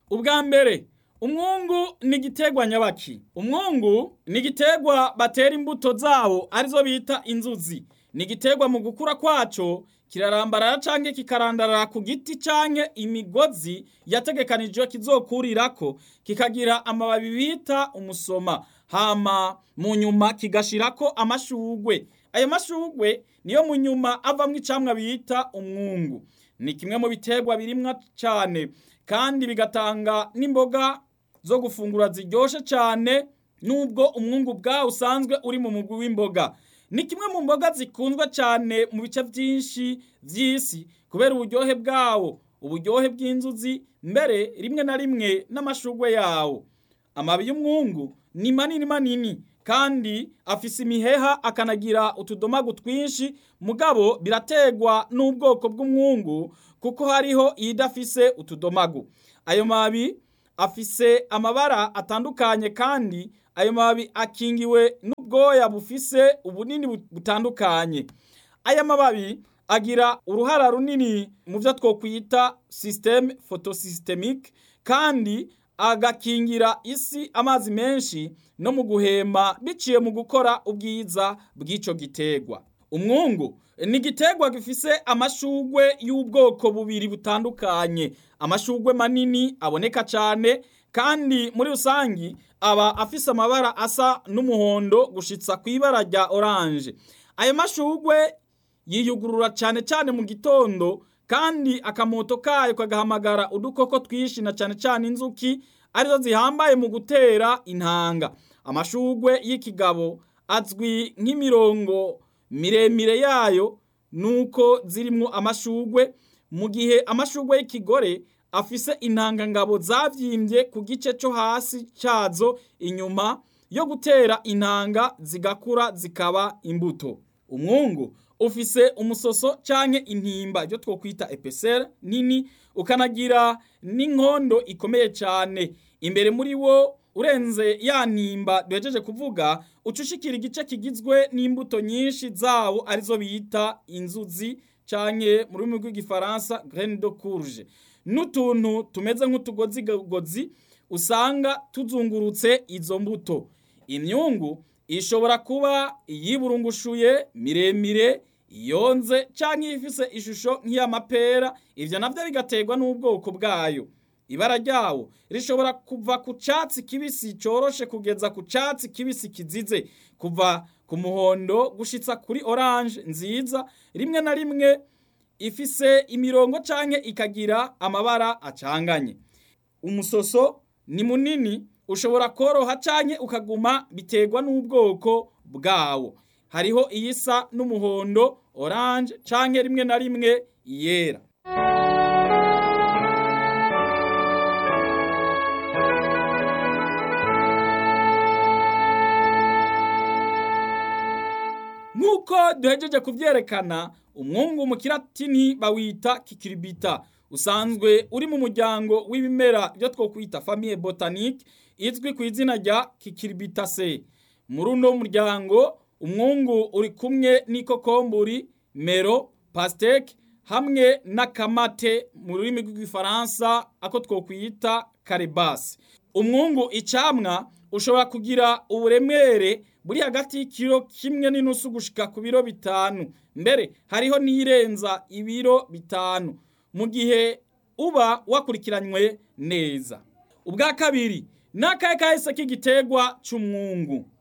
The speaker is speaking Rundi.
ubwa mbere umwungu ni igiterwa nyabaki umwungu ni igiterwa batera imbuto zawo arizo bita inzuzi ni igiterwa mu gukura kwaco kirarambarara canke kikarandarara ku giti canke imigozi yategekanijwe kizokurirako kikagira amababi bita umusoma hama mu nyuma kigashirako amashugwe ayo mashugwe niyo mu nyuma avamwo icamwa bita umwungu ni kimwe mu biterwa birimwa cane kandi bigatanga n'imboga zo gufungura ziryoshe cane nubwo umwungu bwawo usanzwe uri mu mugwi w'imboga ni kimwe mu mboga zikunzwe cyane mu bice byinshi by'isi kubera uburyohe bwawo uburyohe bw'inzuzi mbere rimwe na rimwe n'amashugwe yawo amababi y'umwungu ni manini manini kandi afise imiheha akanagira utudomagu twinshi mugabo birategwa n'ubwoko bw'umwungu kuko hariho iyidafise utudomagu ayo mababi afise amabara atandukanye kandi ayo mababi akingiwe n'ubwoya bufise ubunini butandukanye aya mababi agira uruhara runini mu byo twokwita systeme photosystemique kandi agakingira isi amazi menshi no mu guhema biciye mu gukora ubwiza bw'ico giterwa umwungu ni igiterwa gifise amashugwe y'ubwoko bubiri butandukanye amashugwe manini aboneka cyane kandi muri rusangi aba afise amabara asa n'umuhondo gushitsa ku ibara rya oranje ayo mashugwe yiyugurura cyane cyane mu gitondo kandi akamoto kayo kagahamagara udukoko twinshi na cyane cyane inzuki arizo zihambaye mu gutera intanga amashugwe y'ikigabo azwi nk'imirongo miremire yayo nuko zirimwo amashugwe mu gihe amashugwe y'ikigore afise intangangabo zavyimbye ku gice cyo hasi cyazo inyuma yo gutera intanga zigakura zikaba imbuto umwungu ufise umusoso canke intimba ibyo twokwita epesere nini ukanagira n'inkondo ikomeye cyane imbere muri wo urenze ya ntimba duhejeje kuvuga ucushikira igice kigizwe n'imbuto nyinshi zawo arizo bita inzuzi canke mu rurimi rw'igifaransa graine de courge n'utuntu tumeze nk'utugozigozi usanga tuzungurutse izo mbuto imyungu ishobora kuba iyiburungushuye miremire iyonze canke ifise ishusho nk'iy'amapera ivyo navyo bigaterwa n'ubwoko bwayo ibara ryawo rishobora kuva ku catsi kibisi coroshe kugeza ku catsi kibisi kizize kuva ku muhondo gushitsa kuri orange nziza rimwe na rimwe ifise imirongo canke ikagira amabara acanganye umusoso ni munini ushobora koroha canke ukaguma biterwa n'ubwoko bwawo hariho iyisa n'umuhondo orange canke rimwe na rimwe yera nk'uko duhejeje kuvyerekana umwungu mu kiratini bawita kikiribita usanzwe uri mu muryango w'ibimera byo twokwita famille botanique izwi ku izina rya kikiribitase muri uno muryango umwungu uri kumwe n'ikokomburi mero pasteke hamwe n'akamate mu rurimi rw'igifaransa ako twokwita karibasi umwungu icamwa ushobora kugira uburemere buri hagati y'ikiro kimwe n'inusu gushika ku biro bitanu mbere hariho n'irenza ibiro bitanu mu gihe uba wakurikiranywe neza ubwa kabiri n'akahe kahise k'igiterwa c'umwungu